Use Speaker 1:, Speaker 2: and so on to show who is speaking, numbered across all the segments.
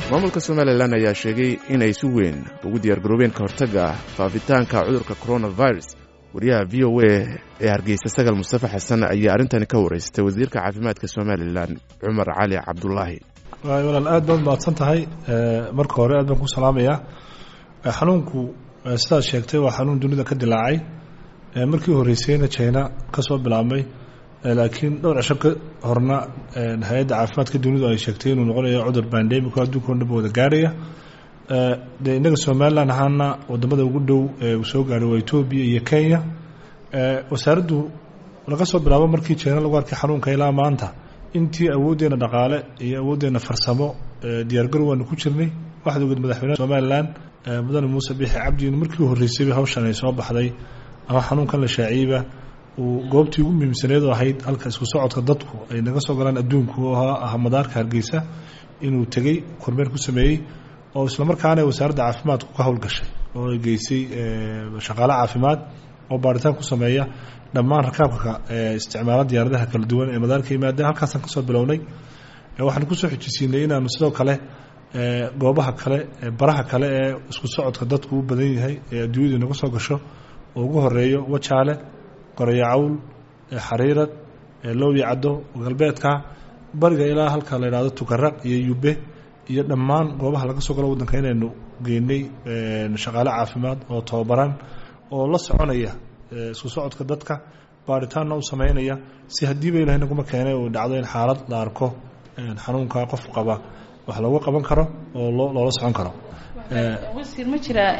Speaker 1: maamulka somalilan ayaa sheegay inay si weyn ugu diyaargaroobeen ka hortagga faafitaanka cudurka coronavirus wariyaha v o a ee hargeysa sagal mustafa xasan ayaa arrintani ka wareystay wasiirka caafimaadka somalilan cumar cali cabdulaahi
Speaker 2: walaal aad baad mahadsan tahay marka hore aad baan ku salaamayaa xanuunku sidaad sheegtay waa xanuun dunida ka dilaacay markii horreysayna jina ka soo bilaabmay laakiin dhowr cisho ka horna hay-adda caafimaadka dunidu ay sheegtay inuu noqonayo cudur bandemico adduunka o dhanba wada gaarhaya dee innaga somalilan ahaana wadamada ugu dhow ee uu soo gaadhay waa etoobiya iyo kenya wasaaraddu laga soo bilaabo markii jina lagu arkay xanuunka ilaa maanta intii awooddeena dhaqaale iyo awooddeena farsamo diyaargarow waanu ku jirnay waxaad ogeed madaxweyneha somalilan mudane muuse biixi cabdi inu markii horreysayba hawshan ay soo baxday ama xanuunkan la shaaciyeyba uu goobtii ugu muhiimsaneed oo ahayd halka isku socodka dadku ay naga soo galaan adduunku oo ah madaarka hargeysa inuu tegey kormeer ku sameeyey oo islamarkaana wasaaradda caafimaadku ka howlgashay oo ay geysay shaqaale caafimaad oo baaritaan ku sameeya dhammaan rakaabka isticmaala diyaaradaha kala duwan ee madaarka yimaadeen halkaasaan kasoo bilownay waxaanu kusoo xijisiinay inaanu sidoo kale goobaha kale baraha kale ee isku socodka dadku u badan yahay ee adduunyadu naga soo gasho oo ugu horeeyo wajaale qoreyo cawl xariirad lowya caddo galbeedka bariga ilaa halka la yidhahdo tukaraq iyo yube iyo dhammaan goobaha laga soo galo waddanka inaynu geynay shaqaale caafimaad oo tababaran oo la soconaya isku socodka dadka baaritaanna u sameynaya si haddiiba ilahay naguma keenay uu dhacdo in xaalad la arko xanuunka qof qaba wax looga qaban karo oo loola socon karo
Speaker 3: wasiir ma jiraa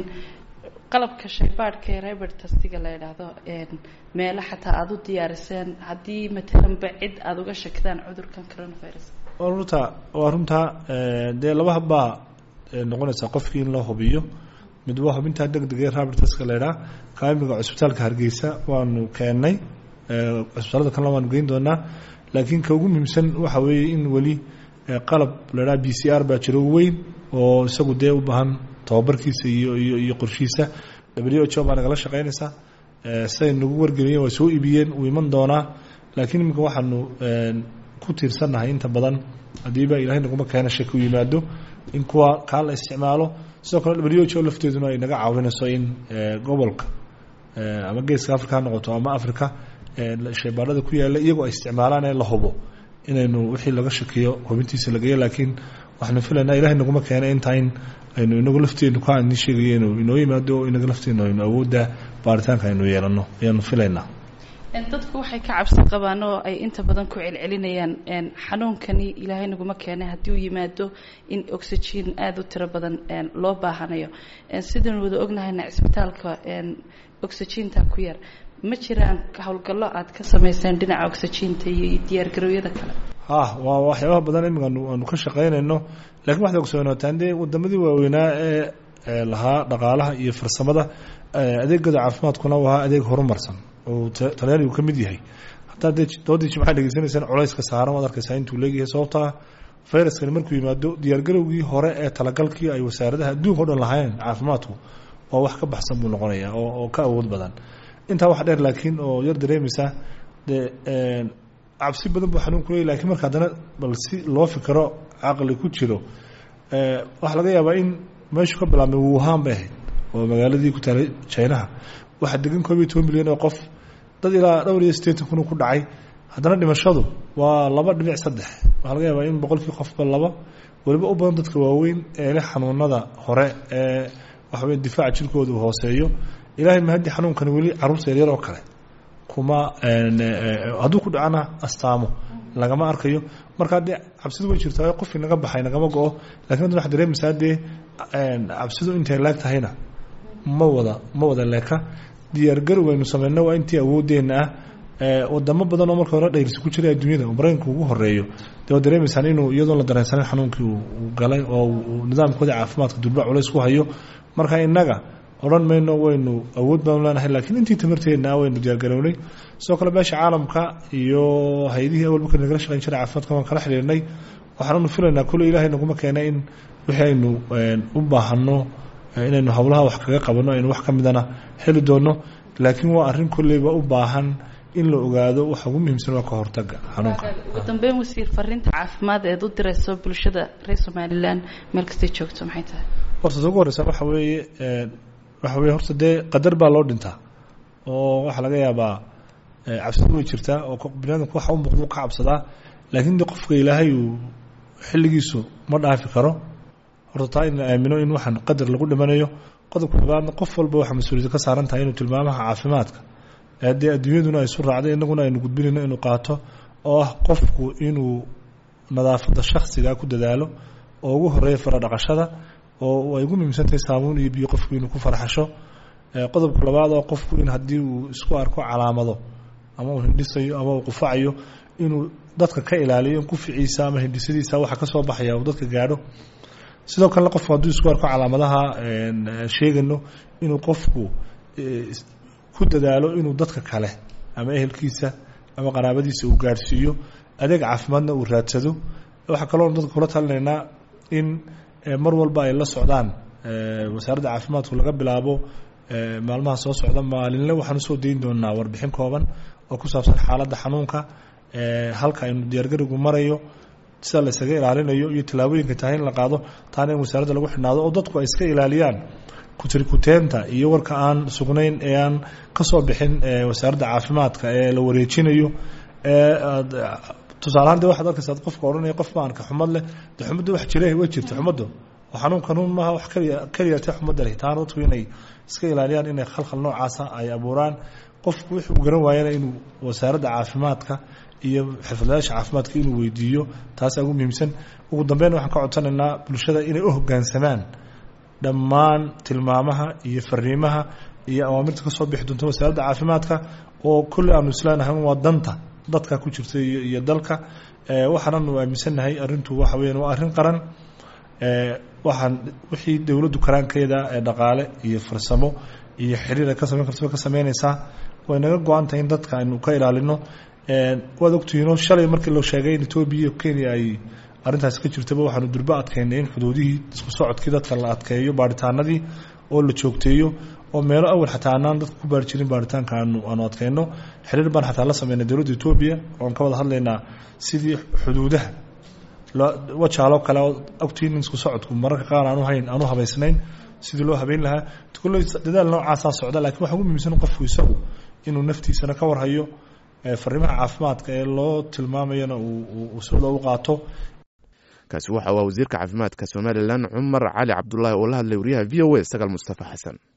Speaker 3: qalabka shaybaadhka ee rebertastiga la yidhaahdo meelo xataa aada u diyaariseen haddii matalanba cid aada uga shakidaan cudurkan coronavirus
Speaker 2: runta waa runtaa dee laba habbaa noqonaysaa qofkii in loo hubiyo mid waa hubintaa deg deg ee rebertaska la yidhaha kaimiga cusbitaalka hargeysa waanu keennay cusbitaalada kalena waanu geyn doonaa laakiin ka ugu muhiimsan waxa weeye in weli qalab la yidhaha b c r baa jiro weyn oo isagu dee u baahan tababarkiisa iyo iyo iyo qorshihiisa w h o baa nagala shaqeynaysaa siday nagu wargeliyeen waa soo iibiyeen uu iman doonaa laakiin iminka waxaanu ku tiirsannahay inta badan haddiiba ilahay naguma keena shaki u yimaado in kuwa kaa la isticmaalo sidoo kale w h o lafteeduna ay naga caawinayso in gobolka ama geeska africa ha noqoto ama africa shaybaadhada ku yaalla iyagoo ay isticmaalaan ee la hubo inaynu wixii laga shakiyo hubintiisa lagayo laakiin waxaanu filaynaa ilahay naguma keena intaa in aynu inagu lafteenu ka ni sheegaya inuu inoo yimaado o inaga lafteenu aynu awoodda baaritaanka aynu yeelano ayaanu filaynaa
Speaker 3: dadku waxay ka cabsi qabaan oo ay inta badan ku celcelinayaan xanuunkani ilaahay naguma keenay haddii uu yimaado in oxygen aada u tiro badan loo baahanayo sidaynu wada ognahayna cisbitaalka oxygenta ku yar ma jiraan howlgallo aad ka samayseen dhinaca oxygenta iyo diyaargarowyada kale
Speaker 2: ha waa waxyaabaha badan imika aanu ka shaqaynayno lakiin waxaad ogsoonataan dee wadamadii waaweynaa ee lahaa dhaqaalaha iyo farsamada adeegooda caafimaadkuna u ahaa adeeg horumarsan oo talyaanigu ka mid yahay hataa dee doodii jimcaha dhegeysanaysaan culayska saaran waad arkaysaa intuu leegyahay sababtaa fayraskani markuu yimaado diyaargarowgii hore ee talagalkii ay wasaaradaha adduunka o dhan lahayn caafimaadku waa wax ka baxsan buu noqonayaa oo ka awood badan intaa wax dheer laakiin oo yar dareemaysa dee cabsi badan buu xanuunku leey lakiin marka haddana bal si loo fikiro caqli ku jiro waxaa laga yaabaa in meeshu ka bilaabmay wuhan bay ahayd oo magaaladii ku taalay jinaha waxaa degan koob iyo toban milyan oo qof dad ilaa dhowr iyo siddeetan kun ku dhacay haddana dhimashadu waa laba dhibic saddex waxaa laga yaabaa in boqolkii qofba laba weliba u badan dadka waaweyn ee leh xanuunada hore ee waxawey difaaca jirkooda uu hooseeyo ilaahay mahaddi xanuunkani weli carruurta yaryar oo kale kuma hadduu ku dhacana astaamo lagama arkayo markaa dee cabsidu way jirtaa qofkii naga baxay nagama go-o lakin hadda waxaa dareemaysaa dee cabsidu intay leeg tahayna ma wada ma wada leeka diyaargarow aynu sameyno waa intii awoodeenna ah wadamo badan oo marka hore dhayrsi ku jiray adduunyada oo maraykanka ugu horeeyo dee waad dareemaysaan inuu iyadoon la dareensanin xanuunkii uu galay oo nidaamkooda caafimaadka durba culays ku hayo marka innaga odhan mayno waynu awood baanu leenahay lakiin intii tamarteedna waynu diyaargarownay sidoo kale beesha caalamka iyo hay-adihii awal marka nagala shaqeyn jiray caafimaadka waan kala xidhiirnay waxaananu filaynaa kule ilaahay naguma keena in wixii aynu u baahano inaynu howlaha wax kaga qabano aynu wax ka midana heli doono laakiin waa arrin kolleyba u baahan in la ogaado waxa ugu muhiimsan waa ka hortaga xanuunka
Speaker 3: ugu dambeyn wasiir fariinta caafimaad eed u dirayso bulshada reer somalilan meel kastay joogto maxay tahay
Speaker 2: horta ta ugu horeysa waxa weeye waxa weye horta dee qadar baa loo dhintaa oo waxaa laga yaabaa cabsidu way jirtaa oo biniadamku waxa u muuqda ka cabsadaa laakiin de qofka ilaahay uu xilligiisu ma dhaafi karo horta taa in la aamino in waxaan qadar lagu dhimanayo qodobka labaadna qof walba waxaa mas-uuliyadda ka saaran tahay inuu tilmaamaha caafimaadka dee adduunyaduna ay su raacday inaguna aynu gudbinayno inuu qaato oo ah qofku inuu nadaafadda shaksiga ku dadaalo oo ugu horeeya fara dhaqashada oo ay ugu muhiimsantahay saabuun iyo biyo qofku inuu ku farxasho qodobka labaad oo qofku in haddii uu isku arko calaamado ama uu hindhisayo ama uu qufacayo inuu dadka ka ilaaliyo in quficiisa ama hindhisadiisa waxa ka soo baxaya uu dadka gaadho sidoo kalena qofku hadduu isku arko calaamadaha sheegano inuu qofku ku dadaalo inuu dadka kale ama ehelkiisa ama qaraabadiisa uu gaadhsiiyo adeeg caafimaadna uu raadsado waxaa kaloo dadka kula talinaynaa in mar walba ay la socdaan wasaaradda caafimaadku laga bilaabo maalmaha soo socda maalinle waxaan usoo dayn doonaa warbixin kooban oo ku saabsan xaaladda xanuunka halka aynu diyaargarigu marayo sida la isaga ilaalinayo iyo tallaabooyinka tahay in la qaado taana in wasaaradda lagu xidhnaado oo dadku ay iska ilaaliyaan kutirikuteenta iyo warka aan sugnayn ee aan ka soo bixin wasaaradda caafimaadka ee la wareejinayo tusaalahaan de waxaad arkaysaa qofka odhanaya qof ma arka xumad leh de xumadda wax jire way jirta xumaddu oo xanuun kanuun maaha wax keliya keliya te xumadda leh taana dadku inay iska ilaaliyaan inay khalkhal noocaasa ay abuuraan qofku wuxuu garan waayana inuu wasaaradda caafimaadka iyo xirfadlayaasha caafimaadka inuu weydiiyo taasaa ugu muhiimsan ugu dambeyn waxaan ka codsanaynaa bulshada inay u hoggaansamaan dhammaan tilmaamaha iyo fariimaha iyo awaamirta ka soo bixi doonta wasaaradda caafimaadka oo kolley aanu isleenahay waa danta dadka ku jirta iyo dalka waxaananu aaminsannahay arrintu waxa weeyaan waa arrin qaran waxaan wixii dowladdu karaankeeda ee dhaqaale iyo farsamo iyo xiriir ay ka samayn karto ka samaynaysaa way naga go-an tahay in dadka aynu ka ilaalino waad ogtihiinoo shalay markii la sheegay in etoobiya iyo kenya ay arrintaasi ka jirtaba waxaanu durbo adkaynay in xuduudihii isku socodkii dadka la adkeeyo baaritaanadii oo la joogteeyo oo meelo awal xataa anaan dadka ku baari jirin baaritaanka aanu aanu adkayno xiriir baan xataa la sameynay dowladda etoobiya oon ka wada hadlaynaa sidii xuduudaha wajaaloo kale oo ogtiin in isku socodku mararka qaar aanu hayn aanu habaysnayn sidii loo habeyn lahaa kulley dadaal noocaasaa socda lakiin waxa ugu muhiimsan qofku isagu inuu naftiisana ka warhayo fariimaha caafimaadka ee loo tilmaamayana uu sida u qaato
Speaker 1: kaasi waxa waa wasiirka caafimaadka somalilan cumar cali cabdulaahi oo la hadlay wariyaha v o a sagaal mustafa xasan